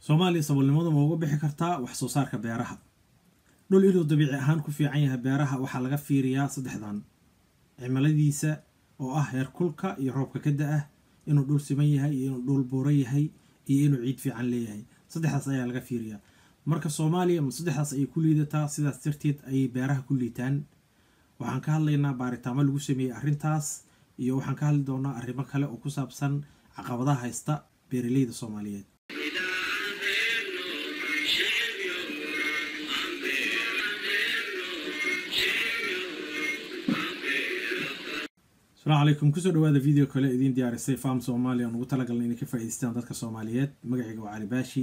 soomaaliya saboolnimadu ma uga bixi kartaa wax soo saarka beeraha dhul inuu dabiici ahaan ku fiican yahay beeraha waxaa laga fiiriyaa saddexdan cimiladiisa oo ah heerkulka iyo roobka ka da-ah inuu dhul siman yahay iyo inuu dhul buuro yahay iyo inuu ciid fiican leeyahay saddexdaas ayaa laga fiiriyaa marka soomaaliya ma saddexdaas ayay ku liidataa sidaas darteed ayay beeraha ku liitaan waxaan ka hadlaynaa baaritaamo lagu sameeyey arrintaas iyo waxaan ka hadli doonaa arrimo kale oo ku saabsan caqabadaha haysta beeraleyda soomaaliyeed asalaamu calaykum kusoo dhawaada video kale idiin diyaarisay farm soomaaliya aan ugu talagalnay inay ka faa'idaystaan dadka soomaaliyeed magacayga waa cali baashi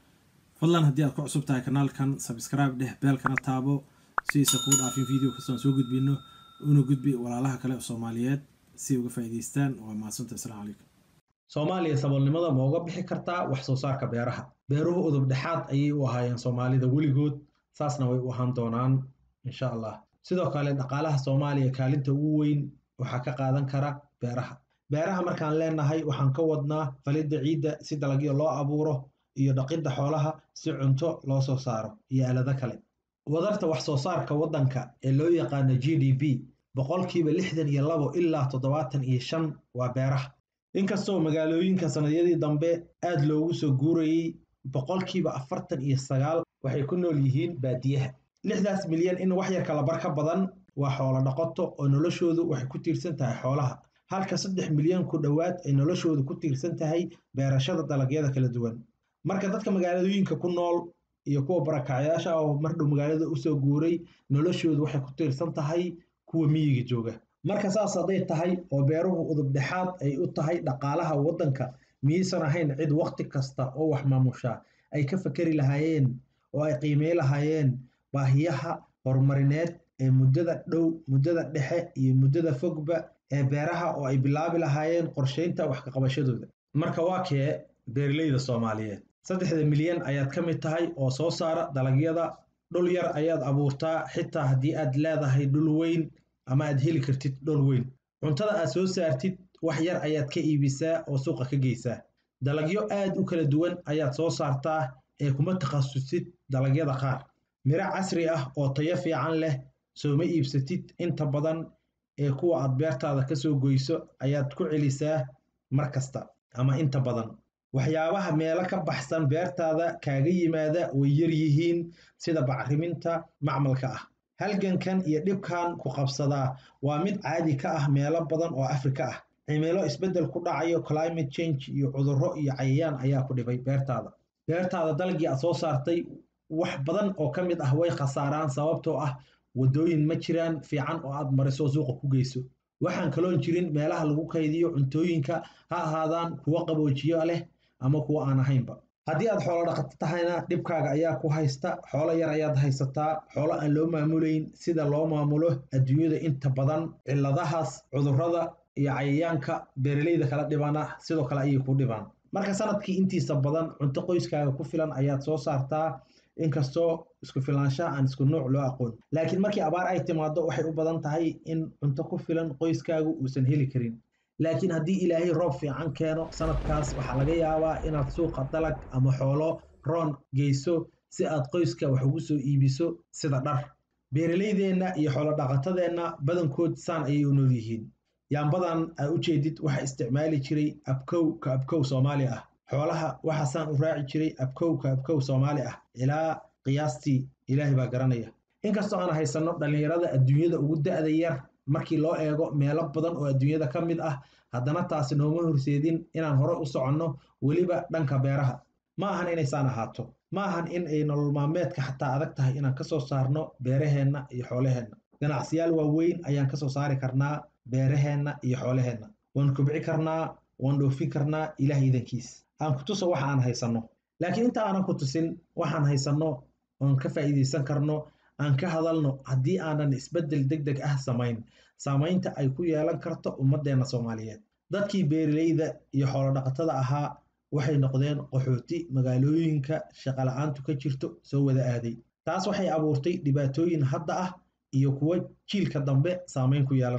fadlan haddii aad ku cusub tahay kanaalkan sabscribe dheh beelkana taabo si aysa kuu dhaafin video kastoon soo gudbino una gudbi walaalaha kale oo soomaaliyeed si uga faa'idaystaan waa mahadsanta asalaamu calaykum soomaaliya saboolnimada ma uga bixi kartaa wax soo saarka beeraha beeruhu udub dhexaad ayay u ahaayeen soomaalida weligood saasna way u ahaan doonaan insha allah sidoo kale dhaqaalaha soomaaliya kaalinta ugu weyn waxaa ka qaadan kara beeraha beeraha markaan leenahay waxaan ka wadnaa falidda ciidda si dalagyo loo abuuro iyo dhaqidda xoolaha si cunto loo soo saaro iyo aalado kale wadarta wax soo saarka waddanka ee loo yaqaano g d p boqolkiiba lixdan iyo labo ilaa toddobaatan iyo shan waa beeraha inkastoo magaalooyinka sannadyadii dambe aad loogu soo guurayey boqolkiiba afartan iyo sagaal waxay ku nool yihiin baadiyaha lixdaas milyan in wax yar kala bar ka badan waa xoolo dhaqato oo noloshoodu waxay ku tiirsan tahay xoolaha halka saddex milyan ku dhowaad ay noloshoodu ku tiirsan tahay beerashada dalagyada kala duwan marka dadka magaalooyinka ku nool iyo kuwa barakacyaasha oo mardhow magaalada usoo guuray noloshoodu waxay ku tiirsan tahay kuwa miyiga jooga marka saas hadday tahay oo beeruhu udub dhexaad ay u tahay dhaqaalaha waddanka miyaysan ahayn cid wakhti kasta oo wax maamushaa ay ka fakeri lahaayeen oo ay qiimey lahaayeen baahiyaha horumarineed ee muddada dhow muddada dhexe iyo muddada fogba ee beeraha oo ay bilaabi lahaayeen qorsheynta wax ka qabashadooda marka waa kee beeraleyda soomaaliyeed saddexda milyan ayaad ka mid tahay oo soo saara dalagyada dhul yar ayaad abuurtaa xitaa haddii aad leedahay dhul weyn ama aad heli kartid dhul weyn cuntada aad soo saartid wax yar ayaad ka iibisaa oo suuqa ka geysaa dalagyo aad u kala duwan ayaad soo saartaa ee kuma takhasusid dalagyada qaar miro casri ah oo tayo fiican leh sooma iibsatid inta badan ee kuwa aad beertaada ka soo goyso ayaad ku celisaa mar kasta ama inta badan waxyaabaha meelo ka baxsan beertaada kaaga yimaada way yar yihiin sida bacriminta macmalka ah halgankan iyo dhibkan ku qabsadaa waa mid caadi ka ah meelo badan oo afrika ah cimilo isbeddel ku dhacayo climate change iyo cudurro iyo cayayaan ayaa ku dhibay beertaada beertaada dalagii aad soo saartay wax badan oo ka mid ah way khasaaraan sababtoo ah waddooyin ma jiraan fiican oo aad mariso suuqa ku geyso waxaan kaloon jirin meelaha lagu kaydiyo cuntooyinka ha ahaadaan kuwo qaboojiyo leh ama kuwo aan ahaynba haddii aad xoolo dhaqato tahayna dhibkaaga ayaa ku haysta xoolo yar ayaad haysataa xoolo aan loo maamulayn sida loo maamulo adduunyada inta badan cilladahaas cudurrada iyo cayayaanka beeraleyda kala dhibana sidoo kale ayay ku dhibaan marka sanadkii intiisa badan cunto qoyskaaga ku filan ayaad soo saartaa inkastoo isku filaanshaha aan isku nuuc loo aqoon laakiin markii abaar ay timaado waxay u badan tahay in cunto ku filan qoyskaagu uusan heli karin laakiin haddii ilaahay roob fiican keeno sanadkaas waxaa laga yaabaa inaad suuqa dalag ama xoolo roon geyso si aad qoyska wax ugu soo iibiso sida dhar beeraleydeenna iyo xoolo dhaqatadeenna badankood saan ayay u nool yihiin yaambadan aa u jeedid waxaa isticmaali jiray abkow ka abkow soomaali ah xoolaha waxaasaan u raaci jiray abkow ka abkow soomaali ah ilaa qiyaastii ilaahay baa garanaya inkastoo aan haysanno dhallinyarada adduunyada ugu da'da yar markii loo eego meelo badan oo adduunyada ka mid ah haddana taasi nooma horseedin inaan hore u soconno weliba dhanka beeraha ma ahan inaysaan ahaato ma ahan in ay nolol maalmeedka xataa adag tahay inaan ka soo saarno beeraheenna iyo xoolaheenna ganacsiyaal waaweyn ayaan ka soo saari karnaa beeraheenna iyo xoolaheenna waan kobci karnaa waan dhoofin karnaa ilaah idankiis aan ku tuso waxa aan haysanno laakiin inta aanan ku tusin waxaan haysanno oon ka faa'iidaysan karno aan ka hadalno haddii aanan isbeddel deg deg ah samayn saamaynta ay ku yeelan karto ummaddeenna soomaaliyeed dadkii beeraleyda iyo xoolodhaqatada ahaa waxay noqdeen qaxooti magaalooyinka shaqola'aantu ka jirto soo wada aaday taas waxay abuurtay dhibaatooyin hadda ah iyo kuwo jiilka dambe saamayn ku yeelanaya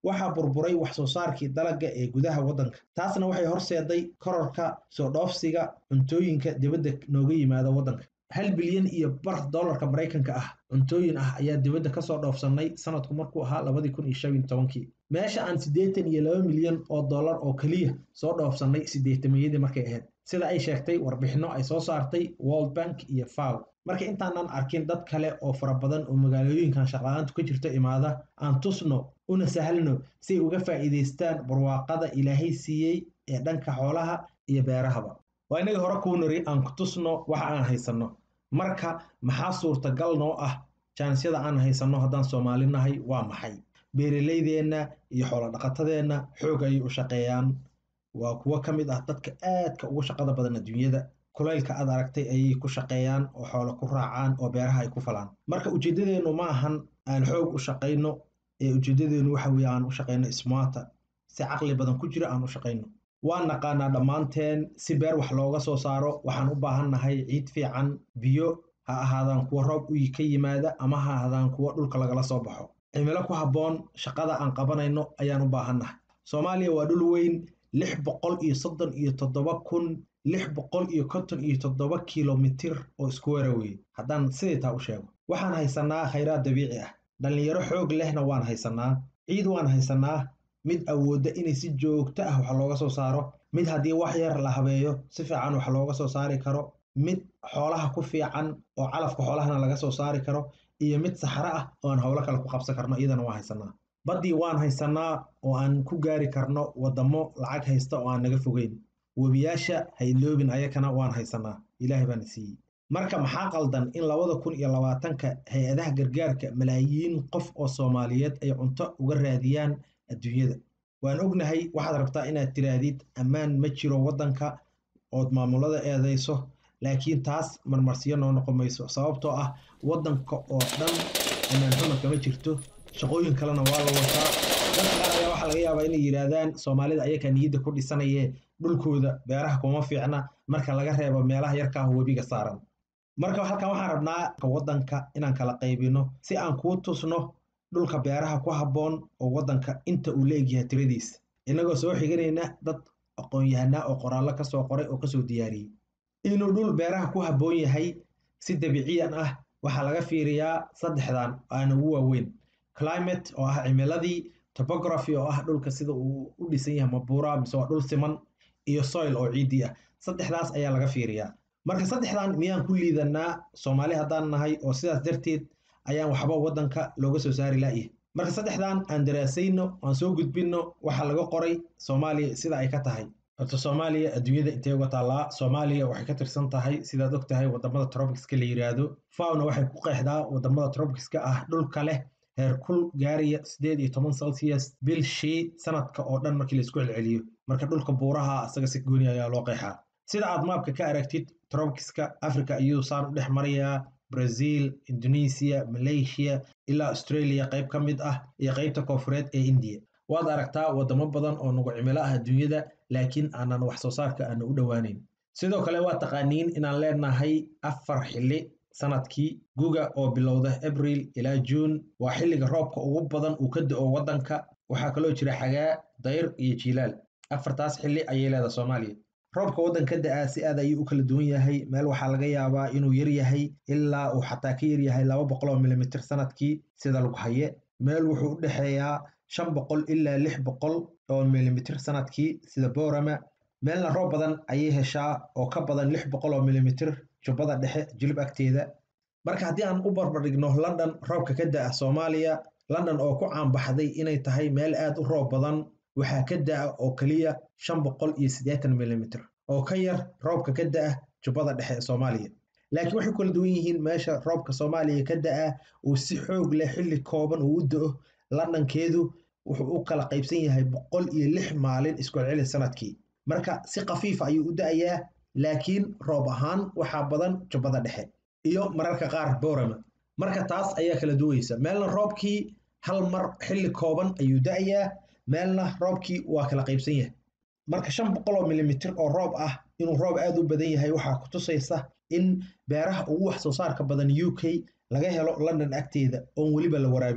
waxaa burburay wax soo saarkii dalagga ee gudaha waddanka taasna waxay horseeday kororka soo dhoofsiga cuntooyinka dibadda nooga yimaada waddanka hal bilyan iyo bar dollarka maraykanka ah cuntooyin ah ayaa dibadda kasoo dhoofsanay sanadku markuu ahaa labadii kun iyo shan iyo tobankii meesha aan siddeetan iyo laba milyan oo dollar oo keliya soo dhoofsanay siddeetamiyadii markay ahayd sida ay sheegtay warbixinno ay soo saartay world bank iyo faw marka intaanan arkin dad kale oo fara badan oo magaalooyinkan shaqla-aantu ka jirto imaada aan tusno una sahlno si ay uga faa'iidaystaan barwaaqada ilaahay siiyey ee dhanka xoolaha iyo beerahaba waa inagii hore kuu niri aan ku tusno waxa aan haysanno marka maxaa suurtagal noo ah jaanisyada aan haysanno haddaan soomaali nahay waa maxay beeralaydeenna iyo xoolodhaqatadeenna xoog ayay u shaqeeyaan waa kuwo ka mid ah dadka aadka ugu shaqada badan adduunyada kulaylka aad aragtay ayay ku shaqeeyaan oo xoolo ku raacaan oo beeraha ay ku falaan marka ujeeddadeennu ma ahan aan xoog u shaqayno ee ujeeddadeennu waxa weeye aan u shaqayno smarta si caqli badan ku jira aan u shaqayno waan naqaanaa dhammaanteen si beer wax looga soo saaro waxaan u baahan nahay ciid fiican biyo ha ahaadaan kuwa roob u ka yimaada ama ha ahaadaan kuwa dhulka lagala soo baxo cimilo ku habboon shaqada aan qabanayno ayaan u baahan nahay soomaaliya waa dhul weyn lix boqol iyo soddon iyo toddoba kun lix boqol iyo konton iyo toddoba kilomitir oo isku wera weye haddaan sidii taa u sheego waxaan haysanaa khayraad dabiici ah dhallinyaro xoog lehna waan haysanaa ciid waan haysanaa mid awoodda inay si joogto ah wax looga soo saaro mid haddii wax yar la habeeyo si fiican wax looga soo saari karo mid xoolaha ku fiican oo calafka xoolahana laga soo saari karo iyo mid saxro ah oo aan howlo kale ku qabsan karno iyadana waan haysanaa baddii waan haysanaa oo aan ku gaari karno waddamo lacag haysta oo aan naga fogeyn webiyaasha hayloobin ayakana waan haysanaa ilaahay baana siiyey marka maxaa qaldan in labada kun iyo labaatanka hay-adaha gargaarka malaayiin qof oo soomaaliyeed ay cunto uga raadiyaan adduunyada waan ognahay waxaad rabtaa inaad tiraadid ammaan ma jiro waddanka ood maamulada eedayso laakiin taas marmarsiyo noo noqon mayso sababtoo ah waddanka oo dhan ammaan xuma kama jirto shaqooyin kalena waa la wataa dad qaar ayaa waxaa laga yaabaa inay yidhaahdaan soomaalida ayakaa niyadda ku dhisanayee dhulkooda beeraha kuma fiicna marka laga reebo meelaha yarkaah webiga saaran marka halkan waxaan rabnaa waddanka inaan kala qaybino si aan kuu tusno dhulka beeraha ku habboon oo waddanka inta uu la egyahay tiradiisa innagoo soo xiganayna dad aqoon-yahanaa oo qoraallo ka soo qoray oo kasoo diyaariyey inuu dhul beeraha ku habboon yahay si dabiiciyan ah waxaa laga fiiriyaa saddexdan aana ugu waaweyn climate oo ah cimiladii topography oo ah dhulka sida uu u dhisan yahay mabuura mise waa dhul siman iyo soil oo ciiddii ah saddexdaas ayaa laga fiiriyaa marka saddexdan miyaan ku liidanaa soomaali haddaan nahay oo sidaas darteed ayaan waxba waddanka looga soo saari la'yahay marka saddexdan aan daraasayno aan soo gudbinno waxaa laga qoray soomaaliya sida ay ka tahay horta soomaaliya adduunyada intee uga taallaa soomaaliya waxay ka tirsan tahay sidaad og tahay wadamada tropicska la yiraahdo fawna waxay ku qeexdaa wadamada tropicska ah dhulka leh heerkul gaaraya sideed iyo toban celsius bil shii sanadka oo dhan markii laisku celceliyo marka dhulka buuraha asaga si gooni ayaa loo qeexaa sida aad maabka ka aragtid tropicska africa ayuu saan u dhex marayaa brazil indonesia malaysia ilaa australia qayb ka mid ah iyo qaybta koofureed ee india waad aragtaa wadamo badan oo nagu cimilo ah adduunyada laakiin aanan wax soo saarka aana u dhowaaneyn sidoo kale waa taqaaniin inaan leenahay afar xilli sanadkii guga oo bilowda abril ilaa juun waa xilliga roobka ugu badan uu ka da-o waddanka waxaa kaloo jira xagaa dayr iyo jiilaal afartaas xilli ayay leedahay soomaaliya roobka waddanka da-aa si aad ayuu u kala duwan yahay meel waxaa laga yaabaa inuu yar yahay ilaa uu xataa ka yar yahay laba boqol oo milimitir sanadkii sida lagu haye meel wuxuu u dhexeeyaa shan boqol ilaa lix boqol oo milimitir sanadkii sida boorama meelna roob badan ayay heshaa oo ka badan lix boqol oo milimitir jubbada dhexe jilib agteeda marka haddii aan u barbardhigno london roobka ka da-a soomaaliya london oo ku caanbaxday inay tahay meel aad u roob badan waxaa ka da-a oo keliya shan boqol iyo siddeetan milimitir oo ka yar roobka ka da-a jubbada dhexe ee soomaaliya laakiin waxay kala duwan yihiin meesha roobka soomaaliya ka da-a uu si xoog leh xilli kooban uu u do-o londonkeedu wuxuu u kala qaybsan yahay boqol iyo lix maalin iskucelceli sanadkii marka si khafiifa ayuu u da-ayaa laakiin roob ahaan waxaa badan jubbada dhexe iyo mararka qaar boorama marka taas ayaa kala duwaysa meelna roobkii hal mar xilli kooban ayuu da-ayaa meelna roobkii waa kala qaybsan yahay marka shan boqol oo milimitir oo roob ah inuu roob aad u badan yahay waxaa ku tusaysa in beeraha ugu wax soo saarka badan u k laga helo london agteeda oon weliba la waraabin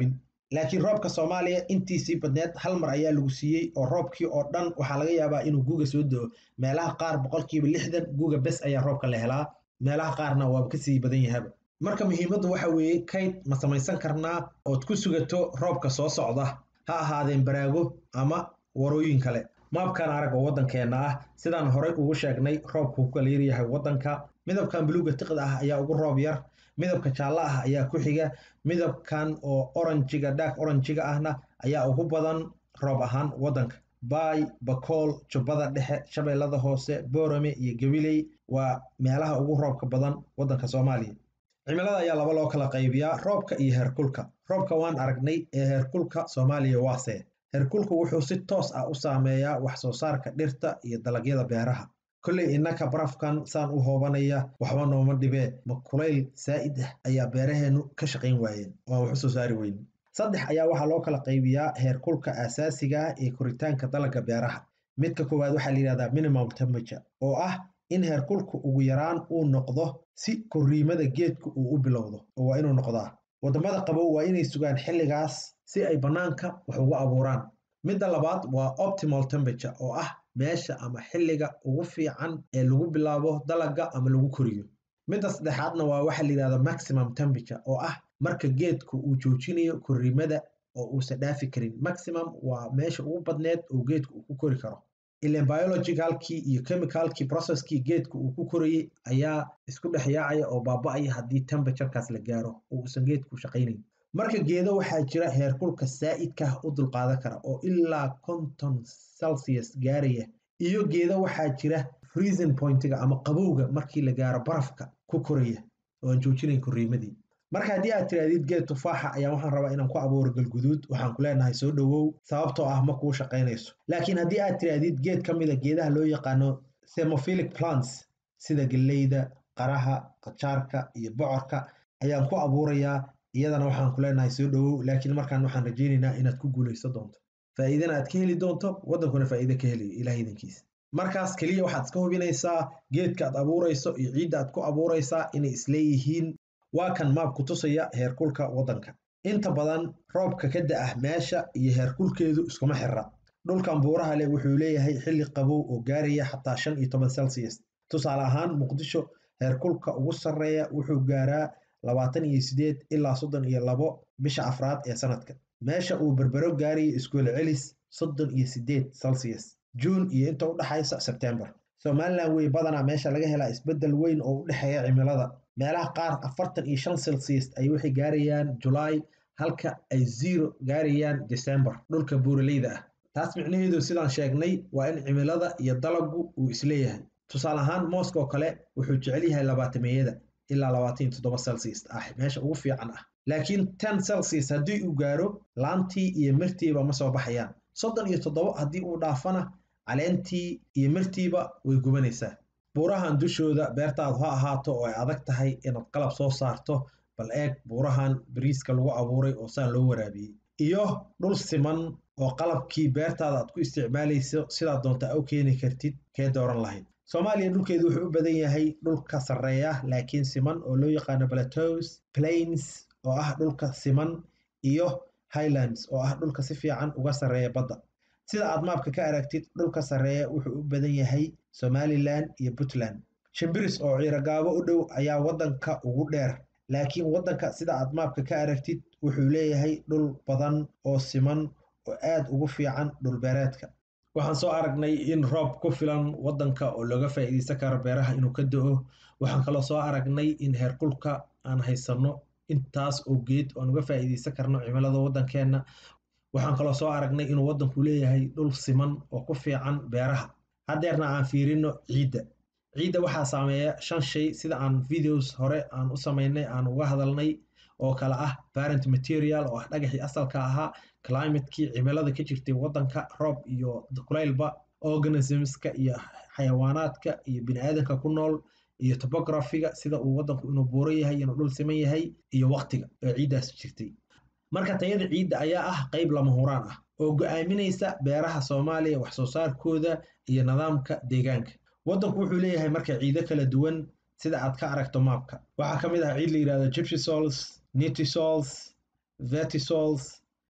laakiin roobka soomaaliya intiisii badneed hal mar ayaa lagu siiyey oo roobkii oo dhan waxaa laga yaabaa inuu guga soo do-o meelaha qaar boqolkiiba lixdan guga bes ayaa roobka la helaa meelaha qaarna waaba kasii badan yahaba marka muhiimaddu waxa weeye kayd ma samaysan karnaa ood ku sugato roobka soo socda ha ahaadeen baraago ama warooyin kale maabkan arag oo waddankeenna ah sidaan horey ugu sheegnay roobku ku kala yaryahay waddanka midabkan buluuga tiqda ah ayaa ugu roob yar midabka jaallo ah ayaa ku xiga midabkan oo oranjiga dhaak oranjiga ahna ayaa ugu badan roob ahaan waddanka baay bakool jubbada dhexe shabeellada hoose boorame iyo gabiley waa meelaha ugu roobka badan waddanka soomaaliya cimilada ayaa laba loo kala qaybiyaa roobka iyo heerkulka roobka waan aragnay ee heerkulka soomaaliya waase heerkulku wuxuu si toos ah u saameeyaa wax soo saarka dhirta iyo dalagyada beeraha kolley innaka barafkan saan u hoobanaya waxba nooma dhibee ma kulayl saa'id ah ayaa beeraheennu ka shaqayn waayeen waan wax u soo saari weyne saddex ayaa waxaa loo kala qaybiyaa heerkulka aasaasiga ah ee koritaanka dalagga beeraha midka koowaad waxaa la yidhahdaa minimum temperature oo ah in heerkulku ugu yaraan uu noqdo si korriimada geedka uu u bilowdo oo waa inuu noqdaa waddamada qabow waa inay sugaan xilligaas si ay bannaanka wax ugu abuuraan midda labaad waa optimal temperature oo ah meesha ama xilliga ugu fiican ee lagu bilaabo dalagga ama lagu koriyo midda saddexaadna waa waxa la yidhahda maximum temperature oo ah marka geedku uu joojinayo korriimada oo uusan dhaafi karin maximum waa meesha ugu badneed oo geedku uu ku kori karo ilan biologicalkii iyo chemicalkii processkii geedka uu ku korayey ayaa isku dhex yaacaya oo baaba-aya haddii temperaturekaaas la gaaro oo uusan geedku shaqaynayn marka geedo waxaa jira heerkulka saa'idkah u dulqaadan kara oo ilaa konton celsius gaaraya iyo geedo waxaa jira freezing pointiga ama qabowga markii la gaaro barafka ku koraya oo aan joojinayn korriimadii marka haddii aad tirahdid geed tufaaxa ayaa waxaan rabaa inaan ku abuuro galguduud waxaan ku leenahay soo dhowow sababtoo ah ma kuu shaqaynayso laakiin haddii aad tirahdid geed ka mida geedaha loo yaqaano themophilic plants sida galleyda qaraha qajaarka iyo bocorka ayaan ku abuurayaa iyadana waxaan ku leenahay soo dhowow laakiin markaan waxaan rajaynaynaa inaad ku guulayso doonto faa'iidana aad ka heli doonto waddankuna faa'iide ka helayo ilaah idankiisa markaas keliya waxaad iska hubinaysaa geedka aad abuurayso iyo ciidda aad ku abuuraysaa inay isleeyihiin waa kan maabku tusaya heerkulka waddanka inta badan roobka ka da-ah meesha iyo heerkulkeedu iskuma xira dhulkan buuraha leh wuxuu leeyahay xilli qabow oo gaaraya xataa shan iyo toban celsius tusaale ahaan muqdisho heerkulka ugu sarreeya wuxuu gaaraa labaatan iyo sideed ilaa soddon iyo labo bisha afraad ee sanadka meesha uu berbero gaaraya iskuol celis soddon iyo sideed celsius juun iyo inta u dhexaysa sebtembar somalilan wey badanaa meesha laga helaa isbeddel weyn oo u dhexeeya cimilada meelaha qaar afartan iyo shan celsius ay waxay gaarayaan julaay halka ay zero gaarayaan december dhulka buuraleyda ah taas micnaheedu sidaan sheegnay waa in cimilada iyo dalagu uu isleeyahay tusaale ahaan mooska oo kale wuxuu jecel yahay labaatameeyada ilaa labaatan iyo toddoba celsius ah meesha ugu fiican ah laakiin ten celsius haddii uu gaaro laantii iyo mirtiiba ma soo baxayaan soddon iyo toddoba haddii uu dhaafana caleentii iyo mirtiiba way gubanaysaa buurahan dushooda beertaadu ha ahaato oo ay adag tahay inaad qalab soo saarto bal eeg buurahan bariiska lagu abuuray oo saan loo waraabiyey iyo dhul siman oo qalabkii beertaada aad ku isticmaalayso sidaad doonta u keeni kartid kee dooran lahayd soomaaliya dhulkeedu wuxuu u badan yahay dhulka sarreeya laakiin siman oo loo yaqaano plateaus plains oo ah dhulka siman iyo highlands oo ah dhulka si fiican uga sarreeya badda sida aad maabka ka aragtid dhulka sarreeya wuxuu u badan yahay somalilan iyo puntland shimbiris oo ciirogaabo u dhow ayaa waddanka ugu dheer laakiin waddanka sida aad maabka ka aragtid wuxuu leeyahay dhul badan oo siman oo aad ugu fiican dhulbeereedka waxaan soo aragnay in roob ku filan waddanka oo looga faa'iidaysan karo beeraha inuu ka do-o waxaan kaloo soo aragnay in heerkulka aan haysanno intaas oo geed oan uga faa'iidaysan karno cimilada waddankeenna waxaan kaloo soo aragnay inuu waddanku leeyahay dhul siman oo ku fiican beeraha haddeerna aan fiirino ciidda ciidda waxaa saameeya shan shay sida aan videos hore aan u samaynay aan uga hadalnay oo kale ah parent material oo ah dhagaxii asalka ahaa climatekii cimilada ka jirtay waddanka roob iyo kulaylba organismska iyo xayawaanaadka iyo biniaadanka ku nool iyo topographiga sida uu waddanku inuu buuro yahay inuu dhul siman yahay iyo waqtiga oo ciiddaas jirtay marka tayada ciidda ayaa ah qayb lama huraan ah oo go-aaminaysa beeraha soomaaliya wax soo saarkooda iyo nidaamka deegaanka waddanku wuxuu leeyahay marka ciido kala duwan sida aad ka aragto maabka waxaa ka mid ah ciid la yidhahdo gypsysols nitisols vertisols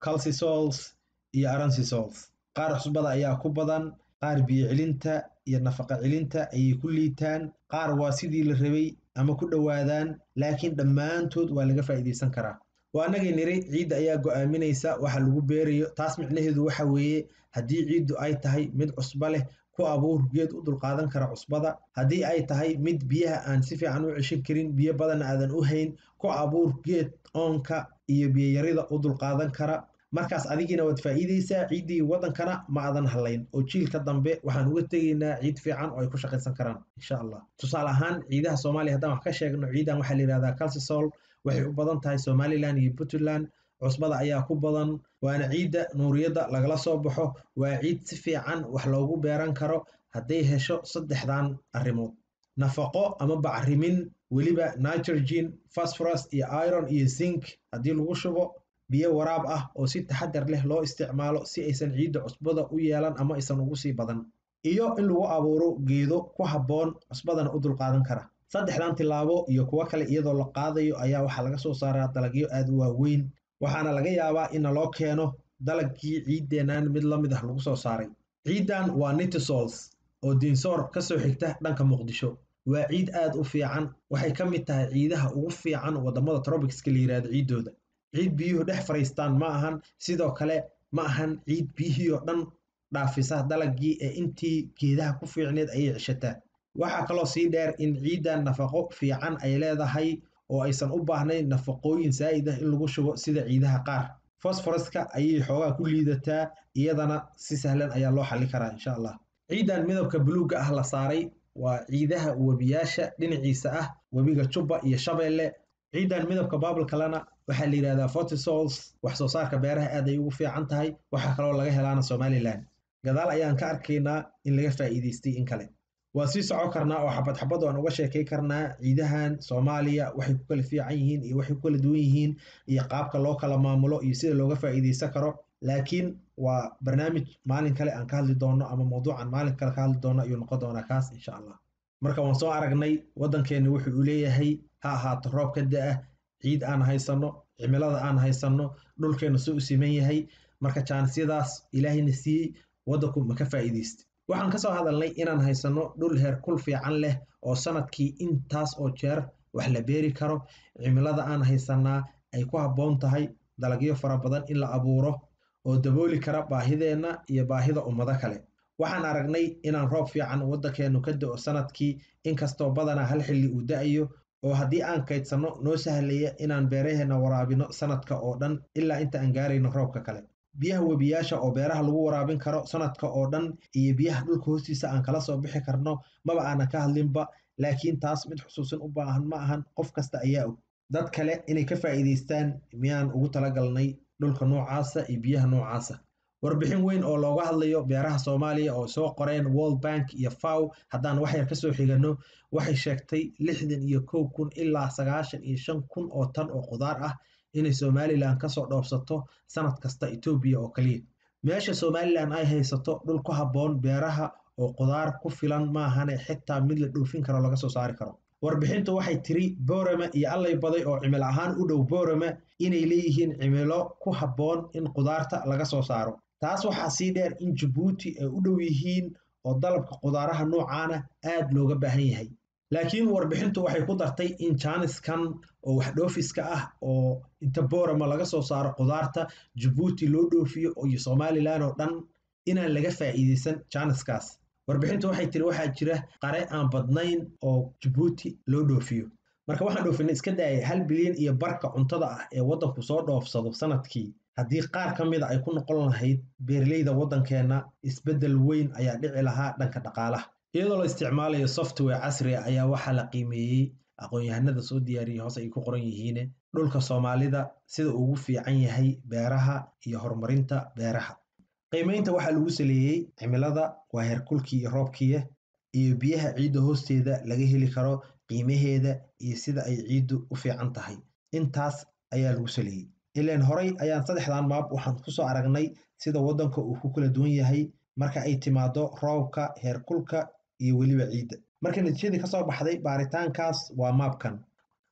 calcisols iyo aransisols qaar cusbada ayaa ku badan qaar biyo celinta iyo nafaqa celinta ayay ku liitaan qaar waa sidii la rabay ama ku dhowaadaan laakiin dhammaantood waa laga faa'iidaysan karaa waa annagay niri ciidda ayaa go'aaminaysa waxa lagu beerayo taas micnaheedu waxa weeye haddii ciiddu ay tahay mid cusbo leh ku abuur geed u dulqaadan kara cusbada haddii ay tahay mid biyaha aan si fiican u ceshan karin biyo badan aadan u hayn ku abuur geed oonka iyo biyoyarida u dulqaadan kara markaas adigiina waad faa'iidaysaa ciiddii waddankana ma aadan hadlayn oo jiilka dambe waxaan uga tegaynaa ciid fiican oo ay ku shaqaysan karaan insha allah tusaale ahaan ciidaha soomaaliya haddaan wax ka sheegno ciidan waxaa la yidhahdaa calcisol waxay u badan tahay somalilan iyo puntland cusbada ayaa ku badan waana ciidda nuuriyadda lagala soo baxo waa ciid si fiican wax loogu beeran karo hadday hesho saddexdan arrimood nafaqo ama bacrimin weliba nitrogen phosphorus iyo iron iyo zinc haddii lagu shubo biyo waraab ah oo si taxadar leh loo isticmaalo si aysan ciidda cusbada u yeelan ama aysan ugu sii badan iyo in lagu abuuro geedo ku habboon cusbadana u dulqaadan kara saddexdan tilaabo iyo kuwo kale iyadoo la qaadayo ayaa waxaa laga soo saaraa dalagyo aad u waaweyn waxaana laga yaabaa in loo keeno dalagkii ciiddeennan mid la mid ah lagu soo saaray ciiddan waa nitisols oo diinsoor ka soo xigta dhanka muqdisho waa ciid aad u fiican waxay ka mid tahay ciidaha ugu fiican waddamada trobicska la yidhahdo ciiddooda ciid biyuhu dhex fadhiistaan ma ahan sidoo kale ma ahan ciid biyihii oo dhan dhaafisa dalagii ee intii geedaha ku fiicneed ayay ceshataa waxaa kaloo sii dheer in ciiddan nafaqo fiican ay leedahay oo aysan u baahnayn nafaqooyin saa'id ah in lagu shubo sida ciidaha qaar fosforaska ayay xoogaa ku liidataa iyadana si sahlan ayaa loo xalli karaa insha allah ciiddan midabka buluugga ah la saaray waa ciidaha webiyaasha dhinaciisa ah webiga jubba iyo shabeelle ciiddan midabka baabalkalena waxaa la yidhahdaa fortisols wax soo saarka beeraha aad ay ugu fiican tahay waxaa kaloo laga helaana somalilan gadaal ayaan ka arkaynaa in laga faa'iidaystay in kale waa sii soco karnaa oo xabad xabad aan uga sheekay karnaa ciidahan soomaaliya waxay ku kala fiican yihiin iyo waxay ku kala duwan yihiin iyo qaabka loo kala maamulo iyo sida looga faa'iidaysan karo laakiin waa barnaamij maalin kale aan ka hadli doono ama mawduucan maalin kale ka hadli doono ayuu noqon doonaa kaas insha allah marka waan soo aragnay waddankeenna wuxuu u leeyahay ha ahaato roob ka da-ah ciid aan haysanno cimilada aan haysanno dhulkeenna soo u siman yahay marka jaanisiyadaas ilaahayna siiyey waddanku ma ka faa'iidaysta waxaan ka soo hadalnay inaan haysanno dhul heer kul fiican leh oo sanadkii intaas oo jeer wax la beeri karo cimilada aan haysannaa ay ku habboon tahay dalagyo fara badan in la abuuro oo dabooli kara baahideenna iyo baahida ummado kale waxaan aragnay inaan roob fiican waddankeennu ka da'o sanadkii inkastoo badanaa hal xilli uu da'ayo oo haddii aan kaydsanno noo sahlaya inaan beeraheenna waraabino sanadka oo dhan ilaa inta aan gaarayno roobka kale biyaha webiyaasha oo beeraha lagu waraabin karo sanadka oo dhan iyo biyaha dhulka hoostiisa aan kala soo bixi karno maba aanan ka hadlinba laakiin taas mid xusuusin u baahan ma ahan qof kasta ayaa og dad kale inay ka faa'iidaystaan miyaan ugu talagalnay dhulka noocaasa iyo biyaha noocaasa warbixin weyn oo looga hadlayo beeraha soomaaliya oo soo qoreen world bank iyo faw haddaan waxyar ka soo xiganno waxay sheegtay lixdan iyo kow kun ilaa sagaashan iyo shan kun oo tan oo qudaar ah inay somalilan kasoo dhoofsato sanad kasta etoobiya oo kaliya meesha somalilan ay haysato dhul ku habboon beeraha oo qudaar ku filan maahane xitaa mid la dhoofin karo laga soo saari karo warbixintu waxay tiri boorame iyo allay baday oo cimil ahaan u dhow boorame inay leeyihiin cimilo ku habboon in qudaarta laga soo saaro taas waxaa sii dheer in jabuuti ay u dhow yihiin oo dalabka qudaaraha noocaana aad looga baahan yahay laakiin warbixintu waxay ku dartay in jaaniskan oo wax dhoofiska ah oo inta boorama laga soo saaro qudaarta jabuuti loo dhoofiyo iyo somalilan oo dhan inaan laga faa'iidaysan jaaniskaas warbixintu waxay tiri waxaa jira qare aan badnayn oo jabuuti loo dhoofiyo marka waxaan dhoofinay iska daayay hal bilyan iyo barka cuntada ah ee waddanku soo dhoofsado sanadkii haddii qaar ka mida ay ku noqon lahayd beeraleyda waddankeenna isbeddel weyn ayaa dhici lahaa dhanka dhaqaalaha iyadoo la isticmaalayo software casri a ayaa waxaa la qiimeeyey aqoon-yahanada soo diyaariyey hoose ay ku qoran yihiine dhulka soomaalida sida ugu fiican yahay beeraha iyo horumarinta beeraha qiimeynta waxaa lagu saleeyey cimilada waa heerkulkii iyo roobkiiya iyo biyaha ciidda hoosteeda laga heli karo qiimaheeda iyo sida ay ciiddu u fiican tahay intaas ayaa lagu saleeyey ilaan horay ayaan saddexdan maab waxaan kusoo aragnay sida waddanka uu ku kala duwan yahay marka ay timaado roobka heerkulka iyo weliba ciidda marka natiijadii kasoo baxday baaritaankaas waa maabkan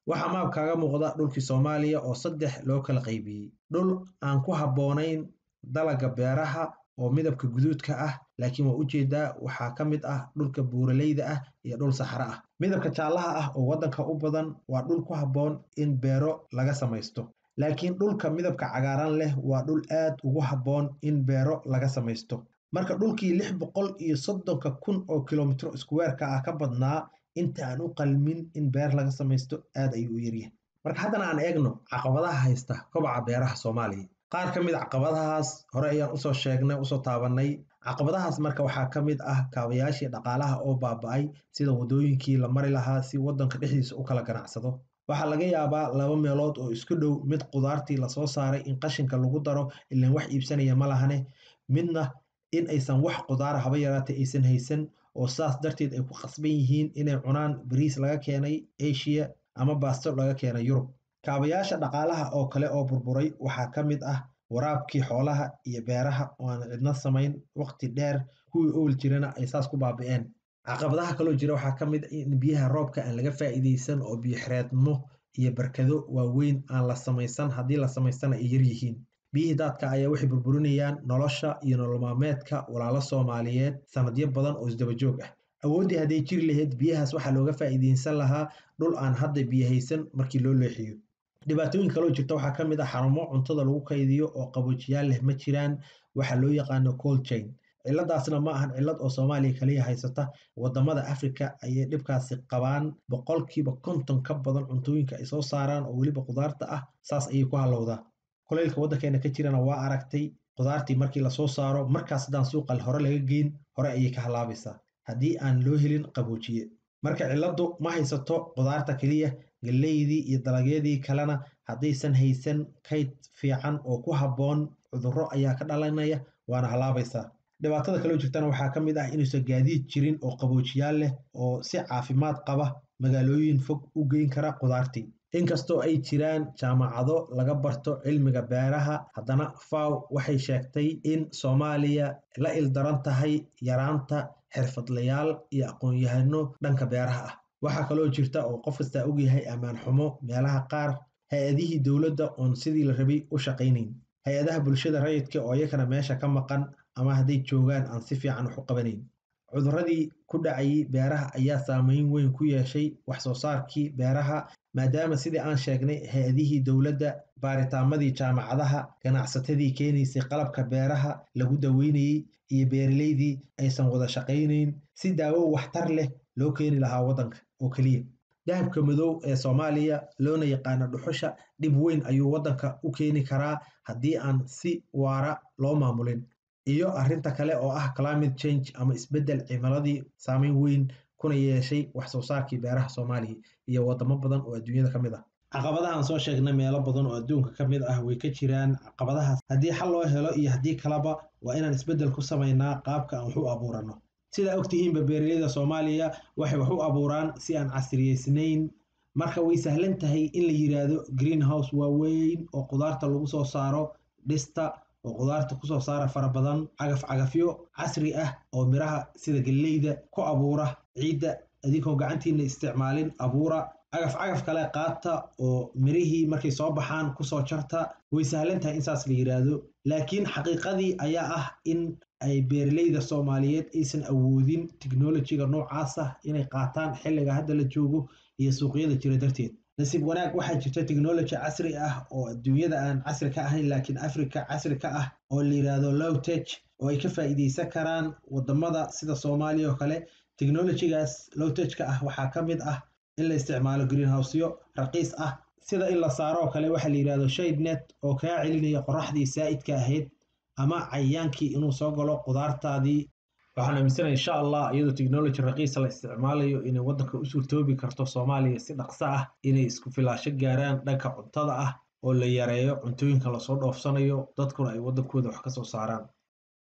waxaa maab kaaga muuqda dhulkii soomaaliya oo saddex loo kala qaybiyey dhul aan ku habboonayn dalaga beeraha oo midabka guduudka ah laakiin waa ujeedaa waxaa ka mid ah dhulka buuraleyda ah iyo dhul saxro ah midabka jaallaha ah oo waddanka u badan waa dhul ku habboon in beero laga samaysto laakiin dhulka midabka cagaaran leh waa dhul aad ugu habboon in beero laga samaysto marka dhulkii lix boqol iyo soddonka kun oo kilomitro iskuweerka ah ka badnaa inta aan u qalmin in beer laga samaysto aad ayuu u yaryahay marka haddana aan eegno caqabadaha haysta kobaca beeraha soomaaliya qaar ka mid caqabadahaas hore ayaan usoo sheegnay usoo taabanay caqabadahaas marka waxaa ka mid ah kaabayaashii dhaqaalaha oo baaba-ay sida waddooyinkii la mari lahaa si waddanka dhexdiisa u kala ganacsado waxaa laga yaabaa laba meelood oo isku dhow mid qudaartii lasoo saaray in qashinka lagu daro ilaan wax iibsanaya ma lahane midna in aysan wax qudaara haba yaraatay aysan haysan oo saas darteed ay ku qasban yihiin inay cunaan bariis laga keenay asia ama baasto laga keenay yurub kaabayaasha dhaqaalaha oo kale oo burburay waxaa ka mid ah waraabkii xoolaha iyo beeraha oo aan cidna samayn waqti dheer kuwii owl jirana ay saas ku baabi'een caqabadaha kaloo jira waxaa ka mid in biyaha roobka aan laga faa'iidaysan oo biyoxereedmo iyo barkado waaweyn aan la samaysan haddii la samaystana ay yar yihiin biyihii daadka ayaa waxay burburinayaan nolosha iyo nololmaalmeedka walaalo soomaaliyeed sanadyo badan oo isdabajoog ah awooddii hadday jiri lahayd biyahaas waxaa looga faa'iidaysan lahaa dhul aan hadda biyo haysan markii loo leexiyo dhibaatooyin kaloo jirta waxaa ka mid ah xarumo cuntada lagu kaydiyo oo qaboojiyaal leh ma jiraan waxaa loo yaqaano cold chain ciladaasna ma ahan cilad oo soomaaliya kaliya haysata wadamada africa ayay dhibkaasi qabaan boqolkiiba konton ka badan cuntooyinka ay soo saaraan oo weliba qudaarta ah saas ayay ku halowdaa kuleylka waddankeena ka jirana waa aragtay qudaartii markii lasoo saaro markaas haddaan suuqa hore laga geyn hore ayay ka halaabaysaa haddii aan loo helin qaboojiye marka cilladdu ma haysato qudaarta keliya galeydii iyo dalagyadii kalena haddaysan haysan kayd fiican oo ku habboon cudurro ayaa ka dhalanaya waana halaabaysaa dhibaatada kaloo jirtana waxaa ka mid ah inuusan gaadiid jirin oo qaboojiyaal leh oo si caafimaad qaba magaalooyin fog u geyn kara qudaartii inkastoo ay jiraan jaamacado laga barto cilmiga beeraha haddana faw waxay sheegtay in soomaaliya la ildaran tahay yaraanta xirfadlayaal iyo aqoon-yahano dhanka beeraha ah waxaa kaloo jirta oo qof kastaa ogyahay ammaan xumo meelaha qaar hay-adihii dowladda oon sidii la rabay u shaqaynayn hay-adaha bulshada rayidka oo iyakana meesha ka maqan ama hadday joogaan aan si fiican wax u qabanayn cuduradii ku dhacayay beeraha ayaa saameyn weyn ku yeeshay wax soo saarkii beeraha maadaama sidii aan sheegnay hay-adihii dowladda baaritaamadii jaamacadaha ganacsatadii keenaysay qalabka beeraha lagu daweynayey iyo beeraleydii aysan wada shaqaynayn si daawo waxtar leh loo keeni lahaa waddanka oo keliya dahabka madow ee soomaaliya loona yaqaano dhuxusha dhib weyn ayuu waddanka u keeni karaa haddii aan si waara loo maamulin iyo arrinta kale oo ah climate change ama isbeddel cimiladii saameyn weyn kuna yeeshay wax soo saarkii beeraha soomaaliya iyo wadamo badan oo adduunyada ka mid ah caqabadahaan soo sheegnay meelo badan oo adduunka ka mid ah way ka jiraan caqabadahaas haddii xal loo helo iyo haddii kaleba waa inaan isbeddel ku samaynaa qaabka aan wax u abuurano sidaa ogtihiinba beeraleyda soomaaliya waxay wax u abuuraan si aan casriyeysnayn marka way sahlan tahay in la yiraahdo greenhouse waaweyn oo qudaarta lagu soo saaro dhista oo qudaarta kusoo saara fara badan cagaf cagafyo casri ah oo miraha sida galleyda ku abuura ciidda adinkoo gacantiina isticmaalin abuura cagaf cagaf kale qaata oo mirihii markay soo baxaan kusoo jarta way sahlan tahay in saas la yiraahdo laakiin xaqiiqadii ayaa ah in ay beeraleyda soomaaliyeed aysan awoodin technolojiga noocaas ah inay qaataan xilliga hadda la joogo iyo suuqyada jira darteed nasiib wanaag waxaa jirta technology casri ah oo adduunyada aan casri ka ahayn laakiin africa casri ka ah oo la yiraahdo lowtech oo ay ka faa'iideysan karaan wadamada sida soomaaliya oo kale technolojigaas lowtechka ah waxaa ka mid ah in la isticmaalo greenhouseyo raqiis ah sida in la saaro oo kale waxaa la yirahdo shade net oo kaa celinaya qoraxdii saa'idka ahayd ama cayayaankii inuu soo galo qudaartaadii waxaan aaminsanaya insha allah iyadoo technology raqiisa la isticmaalayo inay waddanka u suurtoobi karto soomaaliya si dhaqso ah inay isku filaasho gaaraan dhanka cuntada ah oo la yareeyo cuntooyinka lasoo dhoofsanayo dadkuna ay waddankooda wax ka soo saaraan